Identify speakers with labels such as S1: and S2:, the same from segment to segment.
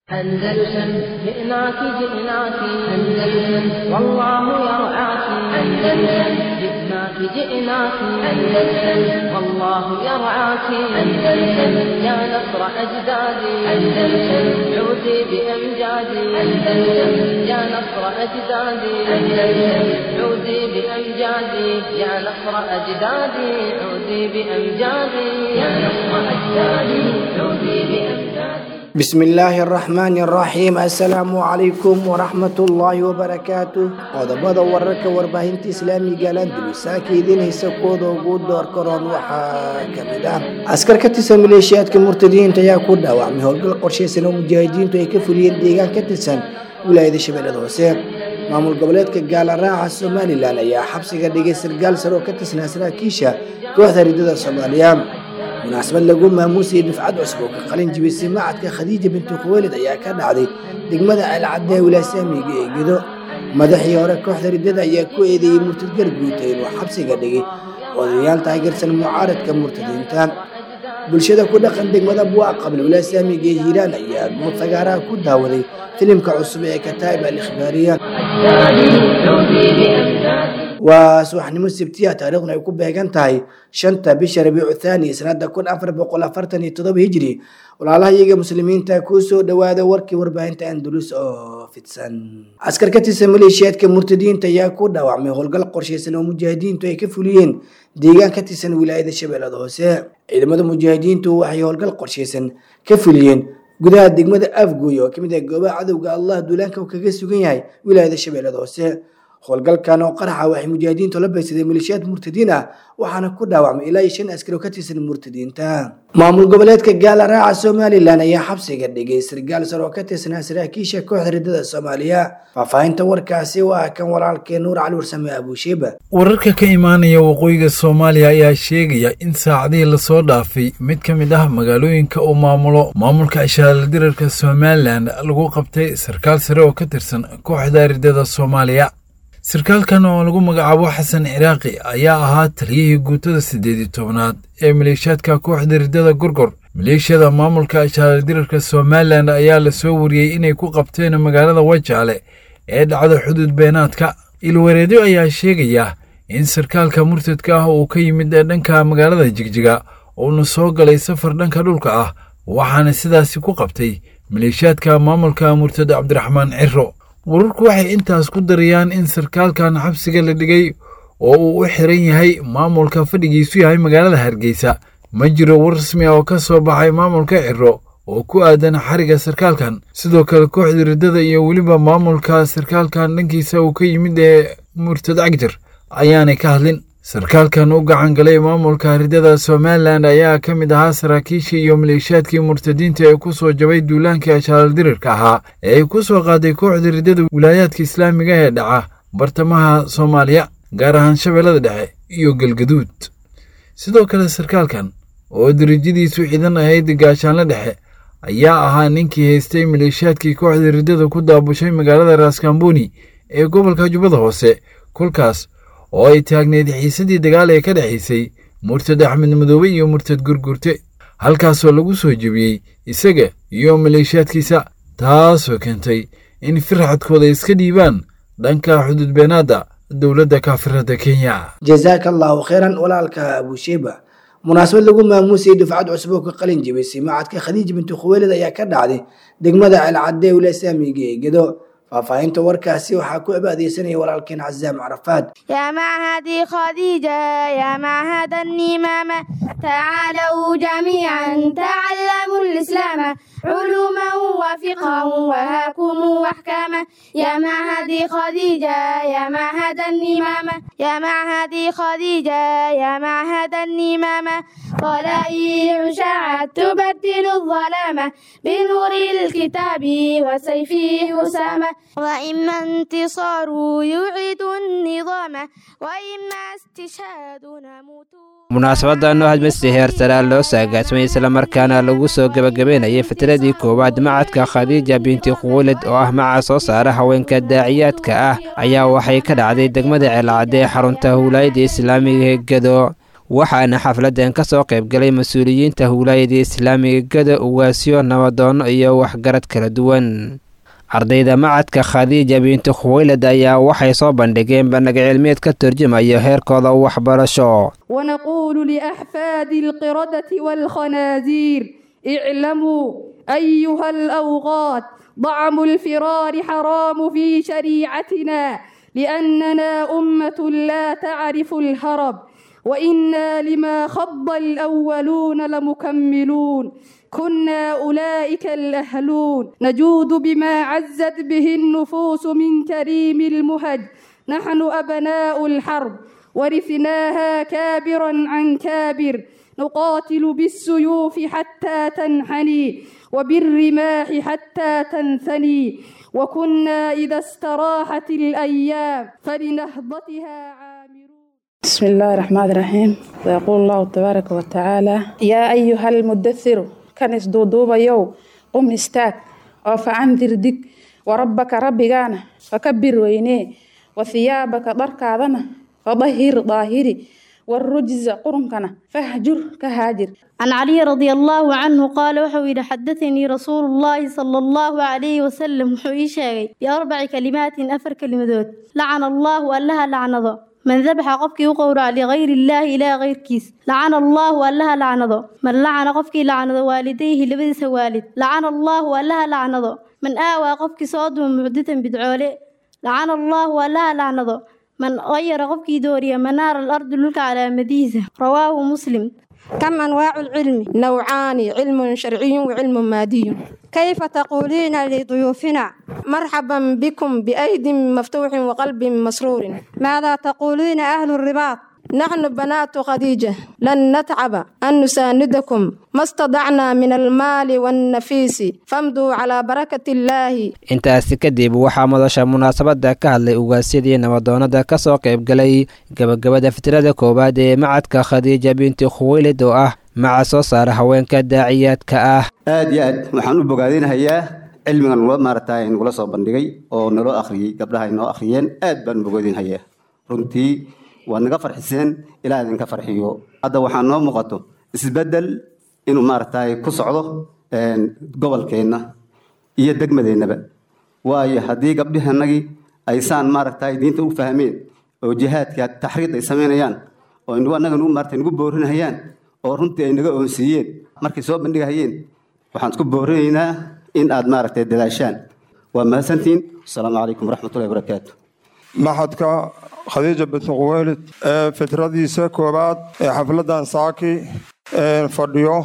S1: أندلسن جئناك جئناك أندلسن والله يرعاك أندلسن جئناك جئناك أندلسن والله يرعاك أندلسن يا نصر أجدادي أندلسن عودي بأمجادي أندلسن يا نصر أجدادي أندلسن عودي بأمجادي يا نصر أجدادي عودي بأمجادي يا نصر أجدادي عودي بأمجادي
S2: بسم الله الرحمن الرحيم السلام عليكم ورحمة الله وبركاته qodobada wararka warbaahinta islaamiga landulisa keedinaysa kuwada ugu door karoon waxaa kamid ah askar ka tirsan maleeshiyaadka murtadiyiinta ayaa ku dhaawacmay howlgal qorshaysan oo mujaahidiintu ay ka fuliyeen deegaan ka tirsan wilaayada shabeellada hoose maamul goboleedka gaalaraaca somalilan ayaa xabsiga dhigay sargaal sare oo ka tirsanaa saraakiisha kooxda ridada soomaaliya munaasabad lagu maamuusayay dufcad cusub oo ka qalin jibisay macadka khadiija bintu khuweylid ayaa ka dhacday degmada alcadee wilaasaamiga ee gedo madaxii hore kooxda ridada ayaa ku eedeeyey murtad garguuta inuu xabsiga dhigay odayaal taageersan mucaaradka murtadiinta bulshada ku dhaqan degmada buuc qabla wilaasaamiga ee hiiraan ayaa guud sagaaraha ku daawaday filimka cusub ee kataa'ib al ikhbaariya waa subaxnimo sabtiya taariikhduna ay ku beegan tahay shanta bisha rabiicu thaani sanada kun afar boqol afartan iyo todoba hijri walaalaha iyaga muslimiinta kuu soo dhawaada warkii warbaahinta andalus oo fidsan askar ka tirsan maleeshiyaadka murtadiinta ayaa ku dhaawacmay howlgal qorshaysan oo mujaahidiintu ay ka fuliyeen deegaan ka tirsan wilaayada shabeellada hoose ciidamada mujaahidiintu waxay howlgal qorshaysan ka fuliyeen gudaha degmada afgooy oo kamid ah goobaha cadowga allah duulaanka uu kaga sugan yahay wilaayada shabeellada hoose howlgalkan oo qaraxa waxay mujaahidiintu la baysadeen maleeshiyaad murtadiin ah waxaana ku dhaawacmay ilaa iyo shan askari oo ka tirsan murtadiinta maamul goboleedka gaalaraaca somalilan ayaa xabsiga dhigay sargaal sare oo ka tirsanaa saraakiisha kooxda ridada soomaaliya faahfaahinta warkaasi waa kan walaalkee nuur cali warsame abuusheeba
S3: wararka ka imaanaya waqooyiga soomaaliya ayaa sheegaya in saacadihii lasoo dhaafay mid ka mid ah magaalooyinka uu maamulo maamulka ishaaldirarka somalilan lagu qabtay sarkaal sare oo ka tirsan kooxda ridada soomaaliya sarkaalkan oo lagu magacaabo xasan ciraaqi ayaa ahaa taliyihii guutada siddeed iyo tobnaad ee maleeshiyaadka kooxda ridada gorgor maleeshiyada maamulka ishaaldirarka somalilan ayaa lasoo wariyey inay ku qabteen magaalada wajaale ee dhacda xuduud beenaadka ilwareedyo ayaa sheegaya in sarkaalka murtadka ah uu ka yimid dhanka magaalada jigjiga uuna soo galay safar dhanka dhulka ah waxaana sidaasi ku qabtay maleeshiyaadka maamulka murtad cabdiraxmaan ciro wararku waxay intaas ku darayaan in sarkaalkan xabsiga la dhigay oo uu u xiran yahay maamulka fadhigiisu yahay magaalada hargeysa ma jiro war rasmi ah oo ka soo baxay maamulka ciro oo ku aadan xariga sarkaalkan sidoo kale kooxda riddada iyo weliba maamulka sarkaalkan dhankiisa uu ka yimid ee murtad cagjar ayaanay ka hadlin sarkaalkan u gacan galay maamulka riddada somalilan ayaa ka mid ahaa saraakiishii iyo maleeshiyaadkii murtadiinta ee ku soo jabay duulaankii ashaaldirirka ahaa ee ay ku soo qaaday kooxda riddada wilaayaadka islaamiga ee dhaca bartamaha soomaaliya gaar ahaan shabeellada dhexe iyo galgaduud sidoo kale sarkaalkan oo darajadiisu ciidan ahayd gaashaanle dhexe ayaa ahaa ninkii haystay maleeshiyaadkii kooxda riddada ku daabushay magaalada raaskambooni ee gobolka jubbada hoose kolkaas oo ay taagneyd xiisadii dagaal ee ka dhexaysay murtad axmed madoobe iyo murtad gurgurte halkaasoo lagu soo jebiyey isaga iyo maleeshiyaadkiisa taasoo keentay in firxadkooda iska dhiibaan dhanka xuduudbeenaadda dowladda kaafirada kenya
S2: jazaaka allahu kheyran walaalka abuusheeba munaasabad lagu maamuusayay dufcad cusub oo ka qalin jibisay macadka khadiija bintu khuweylid ayaa ka dhacday degmada alcadee wilaasaamiga ee gedo faahfaahinta warkaasi waxaa ku abaadeysanaya walaalkeen cazaam carafaad
S4: يا معهدي خديجة يا معهد النمامة تعالوا جميعا تعلموا الإسلام علوما وفقها وهاكم وأحكاما يا معهدي خديجة يا معهد النمامة يا معهدي خديجة يا معهد النمامة طلائع شعت تبدل الظلامة بنور الكتاب وسيفه أسامة وإما انتصار يعيد النظام وإما استشهاد نموت
S5: munaasabadan oo hadmasi heersaraa loo saagaasmay islamarkaana lagu soo gebagabeynayay fitradii koowaad macadka khadiija binti khuwulid oo ah maca soo saara haweenka daaciyaadka ah ayaa waxay ka dhacday degmada ceelcadee xarunta howlaayada islaamiga ee gedo waxaana xafladan ka soo qaybgalay mas-uuliyiinta wilaayada islaamiga gado uwaasyo nabadoono iyo waxgarad kala duwan ardayda macadka khadiija binti khuwaylad ayaa waxay soo bandhigeen bandhig cilmiyeed ka turjumaya heerkooda waxbarasho
S6: ونقول لأحفاد القردة والخنازير اعلموا أيها الأوغاد ضعم الفرار حرام في شريعتنا لأننا أمة لا تعرف الهرب وإنا لما خض الأولون لمكملون كنا أولئك الأهلون نجود بما عزت به النفوس من كريم المهج نحن أبناء الحرب ورثناها كابرا عن كابر نقاتل بالسيوف حتى تنحني وبالرماح حتى تنثني وكنا إذا استراحت الأيام فلنهضتها عامرون
S7: بسم الله الرحمن الرحيم ويقول الله تبارك وتعالى يا أيها المدثر كنس دودوبا يو قم استاك وفعنذر دك وربك ربكانا فكبر وينيه وثيابك دركاذنا فظهر ظاهري والرجز قرنكنا فاهجر كهاجر
S8: عن علي رضي الله عنه قال وحوي حدثني رسول الله صلى الله عليه وسلم وحوي شاغي بأربع كلمات أفر كلمات لعن الله ألها لعنظه من ذبح قفك وقورع لغير الله إلى غير كيس لعن الله ألها لعنظه من لعن قفك لعن والديه لبدس والد لعن الله ألها لعنظه من آوى قفك صاد معدة بدعوله لعن الله ألها لعنظه من غير قفك دوريا منار الأرض لك على مديزة رواه مسلم
S9: كم أنواع العلم؟ نوعان علم شرعي وعلم مادي كيف تقولين لضيوفنا مرحبا بكم بأيد مفتوح وقلب مسرور ماذا تقولين أهل الرباط نحن بنات خديجة لن نتعب أن نساندكم ما استطعنا من المال والنفيس فامضوا على بركة الله
S5: intaasi kadib waxaa madasha munaasabada ka hadlay ugaasyadii nabadoonada ka soo qaybgalay gabagabada fitrada koowaad ee macadka khadiija binti khuwaylid oo ah maca soo saara haweenka daaciyaadka ah
S10: aad iyo aad waxaan u bogaadinahayaa cilmigan nula maaragtay nagula soo bandhigay oo naloo akhriyey gabdhaha ay noo akhriyeen aad baan u bogaadinhayaa runtii waad naga farxiseen ilaa idinka farxiyo hadda waxaa noo muuqato isbeddel inuu maaragtay ku socdo gobolkeenna iyo degmadeennaba waayo haddii gabdhihanagii aysaan maaragtay diinta u fahmeen oo jihaadka taxriid ay samaynayaan oo inagu annaga nagu maaragtay nagu boorinahayaan oo runtii ay naga oonsiiyeen markay soo bandhigahayeen waxaan isku boorinaynaa in aad maaragtay dadaashaan waa mahadsantihiin asalaamu calaykum waraxmatullahi wabarakaatu
S11: maxadka khadiija binti quweylid ee fitradiisa koowaad ee xafladan saaki fadhiyo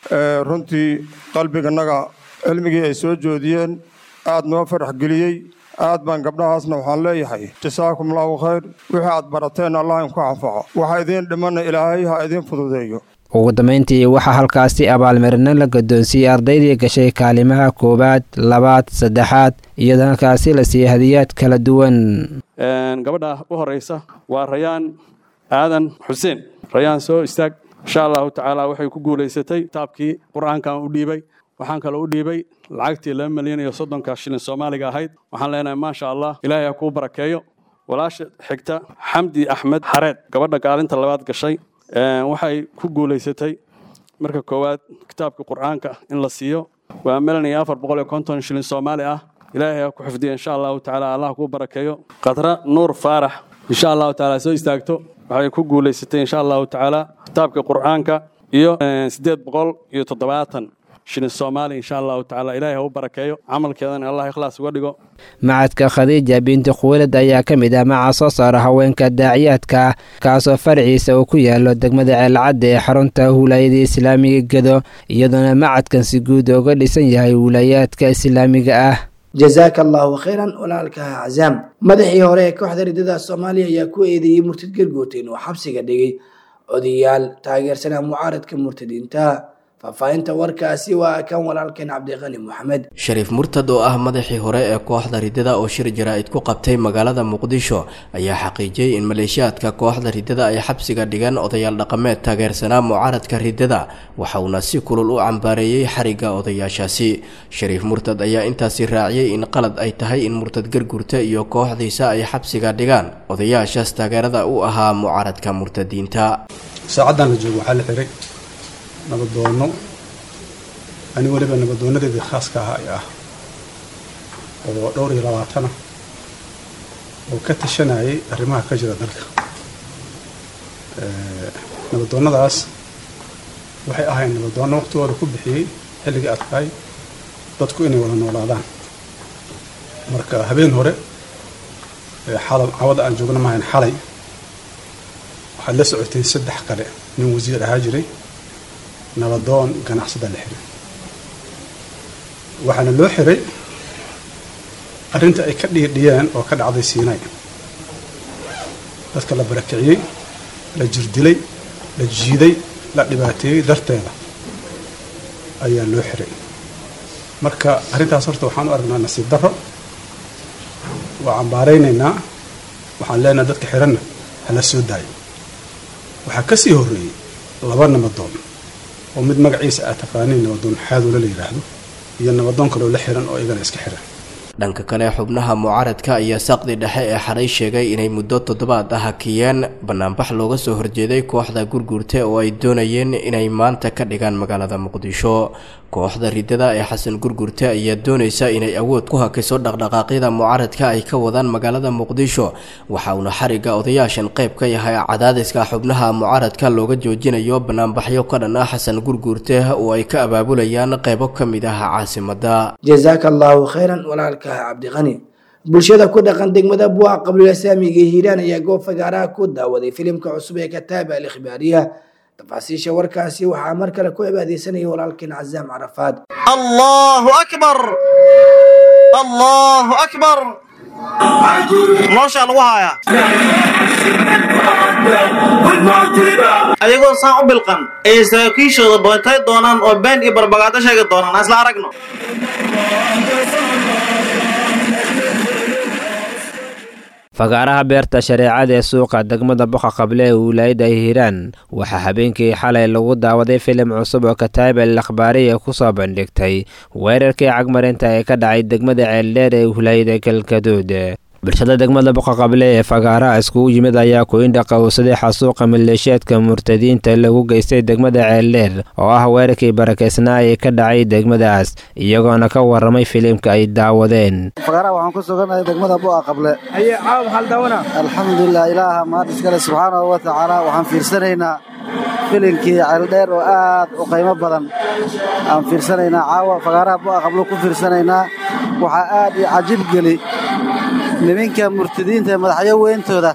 S11: runtii qalbiganaga cilmigii ay soo joodiyeen aad noo farax geliyey aad baan gabdhahaasna waxaan leeyahay jasaakum allahu khayr wixii aad barateen allah inku anfaco waxa idiin dhimana ilaahay ha idiin fududeeyo
S5: ugu dambayntii waxaa halkaasi abaalmarino la guddoonsiiyey ardaydii gashay kaalimaha koowaad labaad saddexaad iyadoo halkaasi la siiyey hadiyaad kala duwan
S12: gabadha u horeysa waa rayaan aadan xuseen rayaan soo istaag insha allahu tacaala waxay ku guulaysatay kitaabkii qur-aankan u dhiibay waxaan kaloo u dhiibay lacagtii laba milyan iyo soddonka shilin soomaaliga ahayd waxaan leenahay maasha allah ilaahay ha kuu barakeeyo walaasha xigta xamdi axmed xareed gabadha kaalinta labaad gashay waxay ku guulaysatay marka koowaad kitaabka qur-aanka in la siiyo waa milan iyo afar boqol iyo konton shilin soomaali ah ilaahay ha ku xifdiya insha allahu tacaala allah kuu barakeeyo khadra nuur faarax insha allahu tacaala soo istaagto waxay ku guulaysatay insha allahu tacaala kitaabka qur-aanka iyo siddeed boqol iyo toddobaatan shilin soomaali insha allahu tacaala ilaahay ha u barakeeyo camalkeedana allah ikhlaas uga dhigo
S5: macadka khadiija binti khuwalad ayaa ka mid ah maca soo saara haweenka daaciyaadka ah kaasoo faraciisa uu ku yaalo degmada ceelcadda ee xarunta wilaayada islaamiga gedo iyadoona macadkan si guud uga dhisan yahay wilaayaadka islaamiga ah
S2: jazaaka allahu khayran walaalka cazaam madaxii hore ee kooxda ridada soomaaliya ayaa ku eedeeyey murtad gargooteen oo xabsiga dhigay odayaal taageersanaa mucaaradka murtadiinta faahfaahinta warkaasi waa kan walaalkeen cabdiqani maxamed
S13: shariif murtad oo ah madaxii hore ee kooxda riddada oo shir jaraa'id ku qabtay magaalada muqdisho ayaa xaqiijiyey in maleeshiyaadka kooxda riddada ay xabsiga dhigeen odayaal dhaqameed taageersanaa mucaaradka riddada waxauna si kulul u cambaareeyey xarigga odayaashaasi shariif murtad ayaa intaasi raaciyey in qalad ay tahay in murtad gargurta iyo kooxdiisa ay xabsiga dhigaan odayaashaas taageerada u ahaa mucaaradka murtadiinta
S14: saacaddan la joogo waxaa la xiray nabadoono ani weliba nabadoonadeedii khaaska ahaa ay ah oo dhowr iyo labaatana oo ka tashanayay arrimaha ka jira dalka nabadoonnadaas waxay ahayn nabadoonno waqtigooda ku bixiyey xilligii adkaay dadku inay wada noolaadaan marka habeen hore xalal cawada aan joogno maahayn xalay waxaad la socoteen saddex kale nin wasiir ahaa jiray nabadoon ganacsada la xiray waxaana loo xiray arrinta ay ka dhiidhiyeen oo ka dhacday siinay dadka la barakiciyey la jirdilay la jiiday la dhibaateeyey darteeda ayaa loo xiray marka arrintaas horta waxaan u aragnaa nasiib darro waa cambaaraynaynaa waxaan leenahay dadka xiranna hala soo daayo waxaa ka sii horreeyey laba nabadoon oo mid magaciisa aad taqaaniin nabadoon xaadoole la yidhaahdo iyo nabadoon kaloo la xiran oo igana iska xiran
S13: dhanka kale xubnaha mucaaradka ayaa saqdi dhexe ee xalay sheegay inay muddo toddobaad ah hakiyeen banaanbax looga soo horjeeday kooxda gurgurte oo ay doonayeen inay maanta ka dhigaan magaalada muqdisho kooxda riddada ee xasan gurgurte ayaa doonaysa inay awood ku hakiso dhaqdhaqaaqyada mucaaradka ay ka wadaan magaalada muqdisho waxa uuna xarigga odayaashan qayb ka yahay cadaadiska xubnaha mucaaradka looga joojinayo banaanbaxyo ka dhan ah xasan gurgurte oo ay ka abaabulayaan qaybo ka mid ah caasimada
S2: jazaaka allaahu khayran walaalka cabdiqani bulshada ku dhaqan degmada buuca qabiila saamiga hiiraan ayaa goob fagaaraha ku daawaday filimka cusub ee kataaba al ikhbaariya tafaasiisha warkaasi waxaa mar kale ku cibaadeysanaya walaalkeen cazaam carafaad
S15: allahu akbar allahu akbar noloshaa lagu haayaa ayagoo saan u bilqan ayay saraakiishooda bootay doonaan oo been iyo barbagaado sheegi doonaan isla aragno
S5: fagaaraha beerta shareecada ee suuqa degmada boqa qable ee wilaayadda hiiraan waxaa habeenkii xalay lagu daawaday filim cusub oo kataayib al akhbaariya ku soo bandhigtay weerarkii cagmarinta ee ka dhacay degmada ceeldheer ee wilaayada galgaduud bulshada degmada boqa qable ee fagaaraha iskugu yimid ayaa ku-indha qowsaday xasuuqa maleeshiyaadka murtadiinta lagu geystay degmada ceeldheer oo ah weerarkii barakeysnaa ee ka dhacay degmadaas iyagoona ka waramay filimka ay daawadeen
S16: fagaaraha waxaan ku sugannahay degmada bu'a qable alxamdulilah ilaaha mahad iskale subxaanahu wa tacaala waxaan fiirsanaynaa filinkii ceeldheer oo aad u qiimo badan aan fiirsanaynaa caawa fagaaraha bu'a qable ku fiirsanaynaa waxaa aad io cajib geli niminka murtadiinta ee madaxyo weyntooda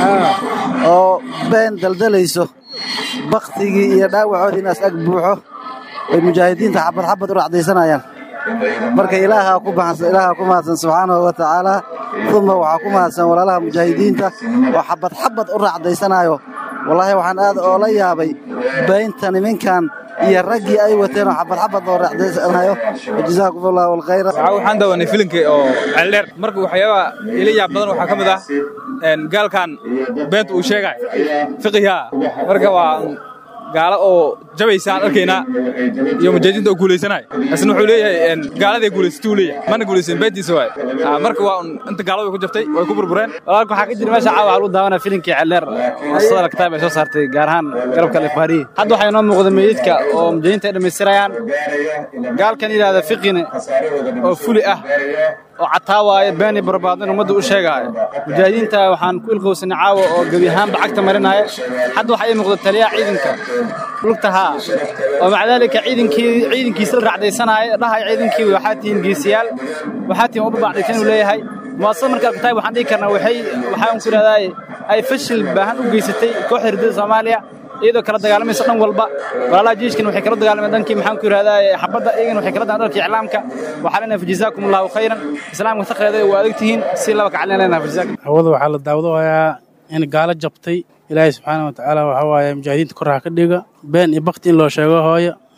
S16: oo been daldalayso bakhtigii iyo dhaawacoodii inaas ag buuxo ay mujaahidiinta xabad xabad u racdaysanayaan marka ilaahaa ku mahadsan subxaanahu wa tacaalaa uma waxaa ku mahadsan walaalaha mujaahidiinta oo xabad xabad u racdaysanaayo wallaahi waxaan aad oola yaabay baynta niminkan iyo raggii ay wateen oo xabad xabad oo racdaysanayo jazaakum allahu alkhayra
S17: waxaan daawanay filimkii oo ceeldheer marka waxyaabaha ila yaab badan waxaa ka mid ah gaalkan beenta uu sheegay fiqiha marka waa gaalo oo jabaysaan arkaynaa iyo mujaahidiinta oo guulaysanay isna wuxuu leeyahay gaaladay guulaysatay uu leeyahay mana guulaysan beentiisa waay marka waa un inta gaalada way ku jabtay way ku burbureen
S18: walaalka waxaa ka jira meesha caawa waxaa lagu daawanaya filimkii celleer oo sadala kitaab ay soo saartay gaar ahaan garabka alifbaariyi hadda waxaa inoo muuqda meydadka oo mujaahidiinta ay dhammaystirayaan gaalkan yidhaahda fiqine oo fuli ah oo cataawaayo beeni barbaad in ummadda u sheegaayo mujaahidiinta waxaan ku ilqowsanay caawa oo gebi ahaanba cagta marinaya hadda waxaa ii muuqda taliyaha ciidanka lugtahaa oo maca daalika ciidankii ciidankiisa la racdaysanaayo dhahay ciidankii waxaa tihiin geesiyaal waxaa tihiin uba bacdaysan inuu leeyahay muwaasada marka alkitaab waxaan dhihi karnaa waxay waxaan ku idhahdaa ay fashil baahan u geysatay kooxda ridada soomaaliya iyadoo kala dagaalamaysa dhan walba walaalaha jiishkan waxay kala dagaalameen dhankii maxaan ku yidhahdaa xabadda iyagana waxay kala dagaalamen dhanka iclaamka waxaa leenahay fajazaakum allahu khayran islaamka taqeeda waa adag tihiin si laba kacalin leenahay fajazaakum
S19: hawada waxaa la daawadayaa in gaalo jabtay ilaahay subxaana wa tacaala waxaa waaye mujaahidiinta kor ha ka dhiga been iyo bakti in loo sheego hooyo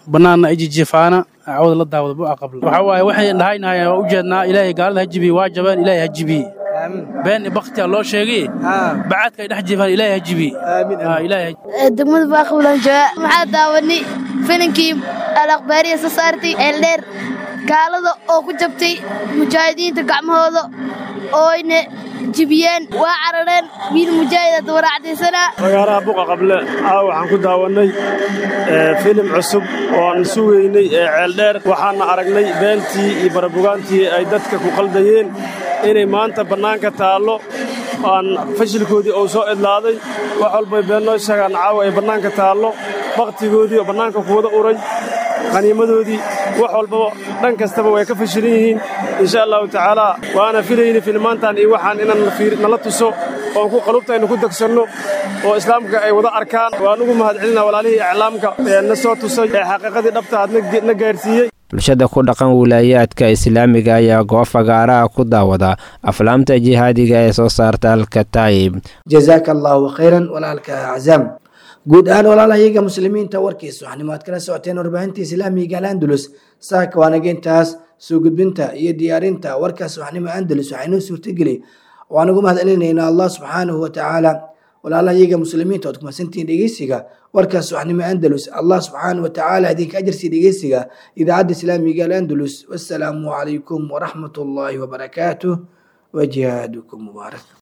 S19: bannaanna ijijifaana cawda la daawada bu'a qabla waxaa waaye waxay dhahaynahay waa ujeednaa ilaahay gaalada ha jibiye waa jabeen ilaahay ha jibiye been i baktiya loo sheegay bacaadka ay dhex jifaan ilaahay ha jibiye ilaahay
S8: degmada baaqbulan jooga maxaa daawanay filinkii alaqbaariya soo saartay eeldheer gaalada oo ku jabtay mujaahidiinta gacmahooda ooyna jibiyeen waa carareen wiil mujaahida dawaracdaysanaa
S20: fagaaraha buqa qable aa waxaan ku daawannay filim cusub oo aan sugaynay ee ceeldheer waxaana aragnay beentii iyo barabugaantii ay dadka ku qaldayeen inay maanta bannaanka taallo aan fashilkoodii uu soo idlaaday wax walbay been noo sheegaan caawa ay bannaanka taallo bakhtigoodii oo bannaanka kuwada uray qaniimadoodii wax walbaba dhan kastaba way ka fashilan yihiin insha allahu tacaalaa waana filayni filmaantan iyo waxaan inaan nala tuso oon ku qalubtaynu ku degsanno oo islaamka ay wada arkaan waan ugu mahadcelina walaalihii iclaamka ee na soo tusay ee xaqiiqadii dhabta aad na gaarsiiyey
S5: bulshada ku dhaqan wilaayaadka islaamiga ayaa goob fagaaraha ku daawada aflaamta jihaadiga ee soo saarta alkataib
S2: jazaaka allaahu khayran walaalka aczaam guud ahaan walaalahayaga muslimiinta warkiisa waxnimo aad kala socoteen warbaahinta islaamiga alandulus saaka waanageyntaas soo gudbinta iyo diyaarinta warkaas waxnimo andalus waxaa inoo suurtageli waan ugu mahad celinaynaa allah subxaanahu watacaala walaalahayaga muslimiinta oad kumasantihiin dhegeysiga warkaas waxnimo andalus allah subxaanahu watacaala idinka ajarsiiya dhegeysiga idaacadda islaamiga alandulus wassalaamu calaykum waraxmat ullaahi wabarakaatuh wajihaadukum mubaarak